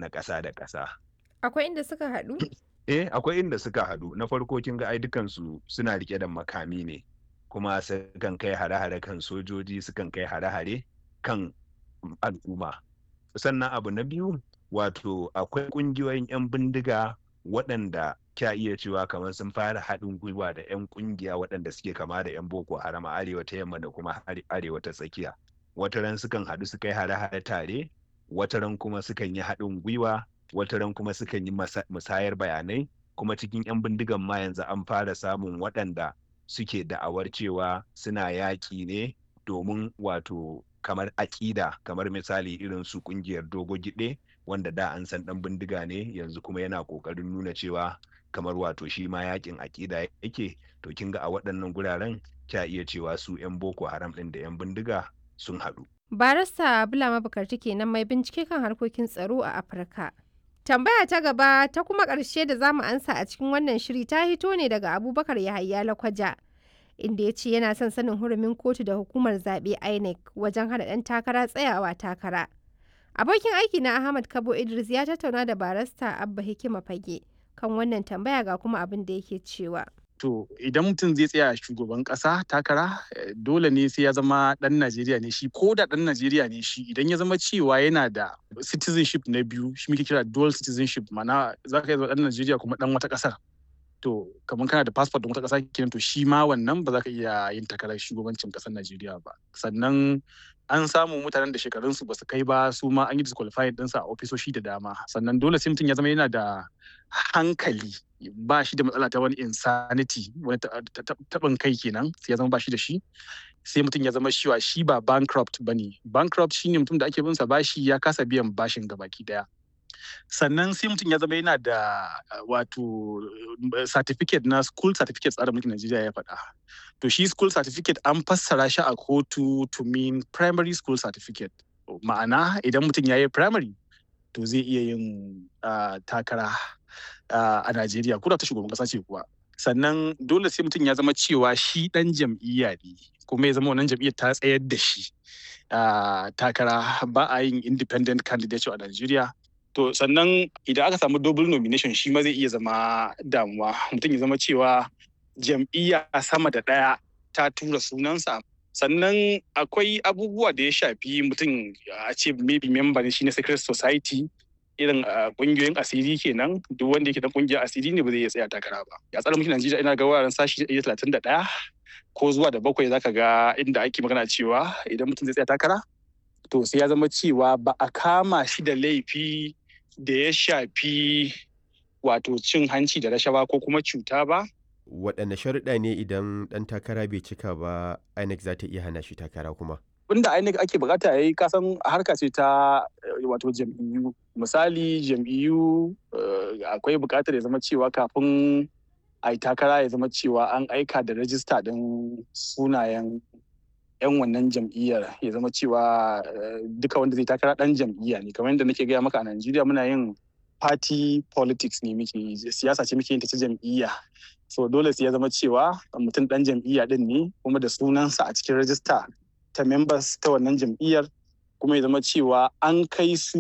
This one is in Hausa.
na ƙasa da ƙasa. Akwai inda suka haɗu? Eh, akwai inda suka haɗu. Na farko kin ga ai dukansu suna rike da makami ne, kuma sukan kai hare-hare kan sojoji, sukan kai hare-hare kan al'umma. Sannan abu na biyu, wato akwai ƙungiyoyin 'yan bindiga waɗanda kya iya cewa kamar sun fara haɗin gwiwa da 'yan ƙungiya waɗanda suke kama da 'yan Boko Haram a arewa ta yamma da kuma arewa ta tsakiya. Wataran sukan haɗu su kai hare-hare tare, wataran kuma sukan yi haɗin gwiwa, wataran kuma sukan yi musayar bayanai, kuma cikin 'yan bindigan ma yanzu an fara samun waɗanda suke da'awar cewa suna yaƙi ne domin wato kamar aƙida kamar misali irin su ƙungiyar dogo giɗe wanda da an san ɗan bindiga ne yanzu kuma yana ƙoƙarin nuna cewa kamar wato shi ma yaƙin aƙida yake to kin ga a waɗannan guraren kya iya cewa su 'yan boko haram ɗin da 'yan bindiga sun haɗu. Barista Bulama Bukarti kenan mai bincike kan harkokin tsaro a Afirka. Tambaya ta gaba ta kuma ƙarshe da zamu ansa a cikin wannan shiri ta hito ne daga Abubakar Yahaya Lakwaja. Inda ya ce yana son sanin hurumin kotu da hukumar zaɓe INEC wajen hana ɗan takara tsayawa takara. Abokin aiki na Ahmad Kabo Idris ya tattauna da barista Abba Hikima Fage kan wannan tambaya ga kuma abin da yake cewa. To idan mutum zai tsaya shugaban ƙasa takara dole ne sai ya zama ɗan Najeriya ne shi ko da ɗan Najeriya ne shi idan ya zama cewa yana da citizenship na biyu shi muke kira dual citizenship mana za ka yi zama ɗan Najeriya kuma ɗan wata ƙasar. To kamar kana da passport ɗin wata ƙasa kenan to shi ma wannan ba za ka iya yin takarar shugabancin ƙasar Najeriya ba. Sannan an samu mutanen da shekarunsu ba su kai ba su ma an yi disqualified ɗinsa a ofisoshi da dama sannan dole sai mutum ya zama yana da hankali ba shi da matsala ta wani insanity wani taɓin kai kenan sai ya zama ba shi da shi sai mutum ya zama shiwa shi ba bankrupt ba ne bankrupt shine mutum da ake binsa bashi ya kasa biyan bashin gabaki daya sannan sai mutum ya zama yana da wato certificate na school certificate tsarin mulkin Najeriya ya faɗa. To shi school certificate an fassara shi a kotu to mean primary school certificate. Ma'ana idan mutum ya yi primary to zai iya yin takara a Najeriya ko da ta shugaban ƙasa ce kuwa. Sannan dole sai mutum ya zama cewa shi ɗan jam'iyya ne kuma ya zama wannan jam'iyyar ta tsayar da shi takara ba a yin independent candidate a Najeriya. To sannan idan aka samu double nomination shi ma zai iya zama damuwa mutum ya zama cewa jam'iyya sama da ɗaya ta tura sunansa sannan akwai abubuwa da ya shafi mutum a ce maybe member shi na secret society irin kungiyoyin asiri kenan duk wanda yake dan kungiyar asiri ne ba zai iya tsaya takara ba ya tsara mulkin Najeriya ina ga wuraren sashi 131 ko zuwa da bakwai zaka ga inda ake magana cewa idan mutum zai tsaya takara to sai ya zama cewa ba a kama shi da laifi da ya shafi wato cin hanci da rashawa ko kuma cuta ba. Waɗanne sharuɗa ne idan ɗan takara bai cika ba INEC za ta iya hana shi takara kuma? Wanda INEC ake bukata ya yi kasan harka ce ta wato jam'iyyu. Misali jam'iyyu akwai bukatar ya zama cewa kafin a yi takara ya zama cewa an aika da rajista ɗin sunayen 'yan wannan jam'iyyar ya zama cewa duka wanda zai takara dan jam'iyya ne kamar yadda nake gaya maka a Najeriya muna yin party politics ne muke siyasa ce muke yin ta ta jam'iyya so dole sai ya zama cewa mutum dan jam'iyya din ne kuma da sunansa a cikin rajista ta members ta wannan jam'iyyar kuma ya zama cewa an kai su